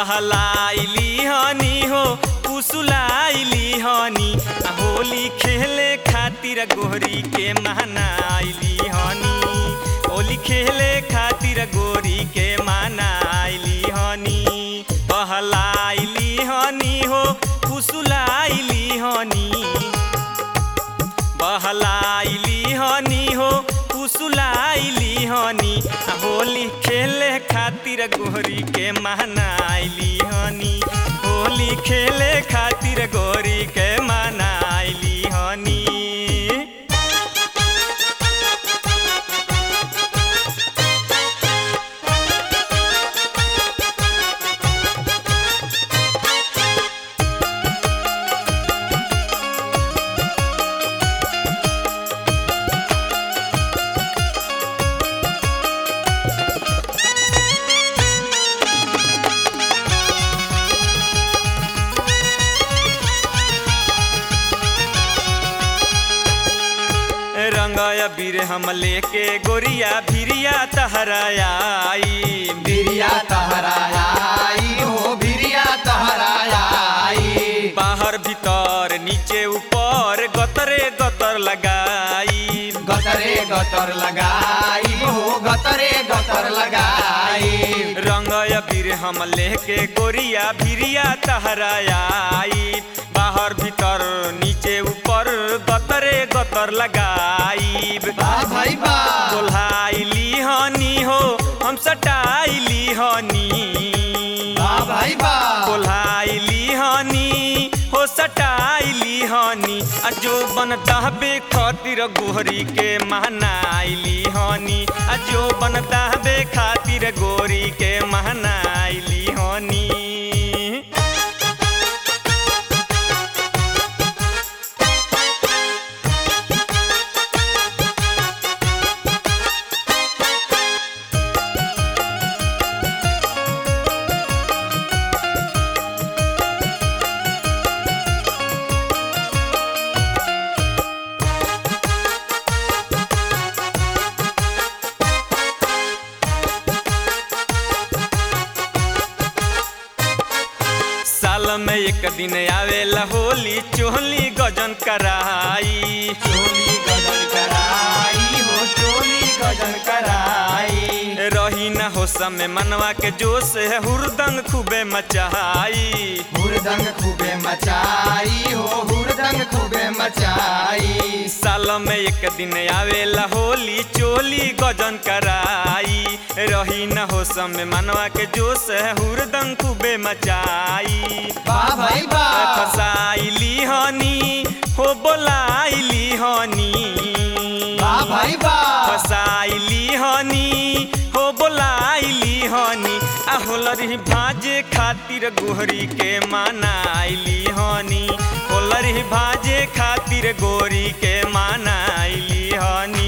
बहलाइली हनी हो पुसुलाइली हनी आ होली खेले खातिर गोरी के मनाइली हनी होली खेले खातिर गोरी के मनाइली हनी बहलाइली हनी हो पुसुलाइली हनी बहलाइली हनी हो पुसुलाइली हनी आ होली खेले खातिर गोरी के मनाइली हनी होली खेले खातिर गोरी के मनाइली हनी रंग अबीर हम लेके गोरिया भिरिया तहराई बिरिया तहराई हो बिरिया तहराई बाहर भीतर नीचे ऊपर गतरे गतर लगाई गतरे गतर लगाई हो गतरे गतर लगाई रंग अबीर हम लेके गोरिया भिरिया तहराई बाहर भीतर नीचे ऊपर गतरे गतर लगाई वाह भाई वाह कोल्हाइली हनी हो हम सटाइली हनी वाह भाई वाह कोल्हाइली हनी हो सटाइली हनी आ जो बन दहबे खातिर गोरी के महनाइली हनी आ जो बन दहबे खातिर गोरी के महनाइली हनी साल में एक दिन आवेला होली चोली गजन कराई चोली गजन कराई हो चोली गजन कराई रही न हो समय मनवा के जोश है हुरदंग खूबे मचाई हुरदंग खूबे मचाई हो हुरदंग खूबे मचाई साल में एक दिन आवेला होली चोली गजन कराई रही न हो समय मनवा के जोश है हुरदंग खूबे मचाई वाह भाई वाह फसाइली हनी हो बोलाइली हनी वाह भाई वाह फसाइली हनी हो बोलाइली हनी आ होलरी भाजे खातिर गोरी के मानाइली हनी होलरी भाजे खातिर गोरी के मानाइली हनी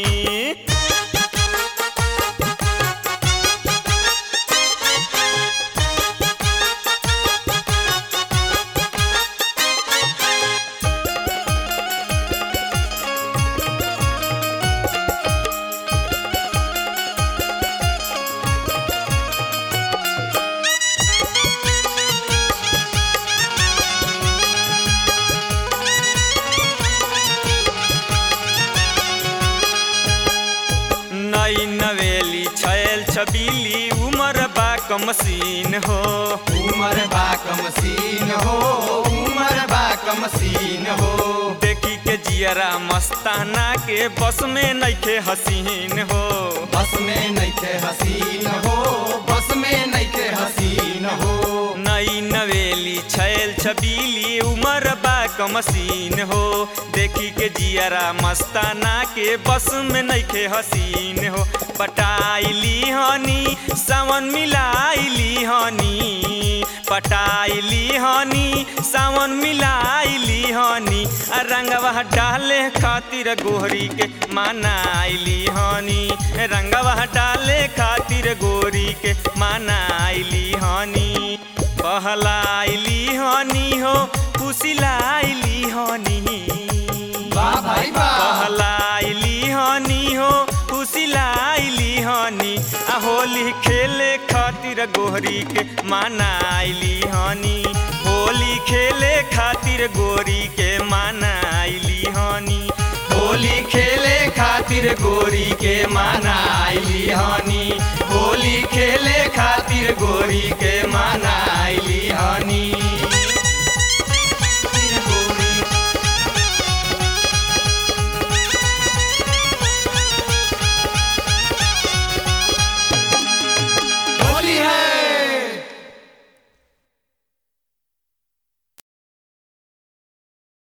नई नवेली छैल छबीली उमर बा कमसीन हो उमर बा कमसीन हो उमर बा कमसीन हो देखी के जियरा मस्ताना के बस में नइखे हसीन हो बस में नइखे हसीन हो बस में नइखे हसीन हो नई नवेली छैल छबीली उमर बा कमसीन हो देखी के जियरा मस्ताना के बस में नइखे हसीन हो पटाइली हनी सावन मिलाइली हनी पटाइली हनी सावन मिलाइली हनी आ रंगवा डाले खातिर गोरी के मनाइली हनी रंगवा डाले खातिर गोरी के मनाइली हनी बहलाइली हनी हो फुसिलाइली हनी वाह भाई वाह बहलाइली हनी हो फुसिलाइली हनी आ होली खेले खातिर गोरी गोहरी के मनाइली हनी होली खेले खातिर गोरी के मनाइली हनी होली खेले खातिर गोरी के मनाइली हनी होली खेले खातिर गोरी के मनाइली